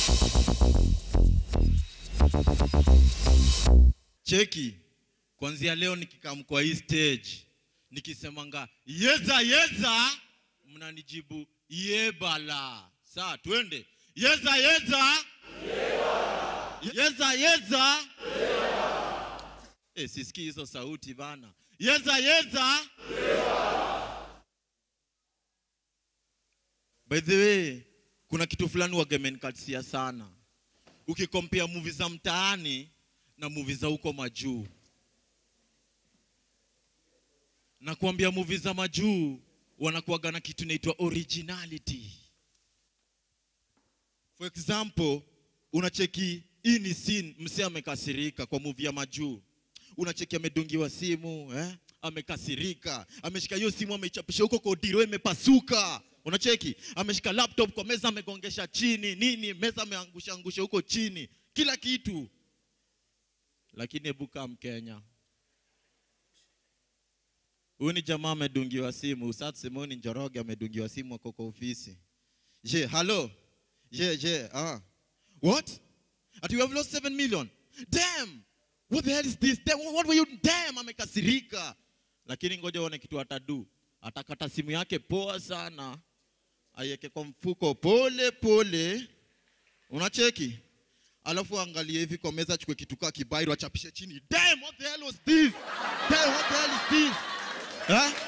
cheki kwanzia leo nikikam kwa hii stage nikisemanga yeza yeza mnanijibu yebala saa twende yeza yeza yeza yeza Eh, sisikii hizo sauti bana yeza yeza by the way kuna kitu fulani wagamenkatia sana ukikompea muvi za mtaani na muvi za huko majuu na kuambia muvi za majuu wanakuaga na kitu inaitwa originality for example unacheki hii ni scene msee amekasirika kwa muvi ya majuu unacheki amedungiwa simu eh? amekasirika ameshika hiyo simu ameichapisha huko kodiro imepasuka unacheki ameshika laptop kwa meza amegongesha chini nini meza ameangusha angusha huko chini kila kitu lakini hebu kaa mkenya huyu ni jamaa amedungiwa simu saa tuseme huyu ni njoroge amedungiwa simu ako kwa ofisi je halo je je ah. what Ati you have lost 7 million damn what the hell is this damn, what were you damn amekasirika lakini ngoja uone kitu atadu atakata simu yake poa sana aiweke kwa mfuko pole pole unacheki alafu angalie hivi kwa meza achukue kitu kaa kibairo achapishe chini damn what the hell was this damn what the hell is this huh?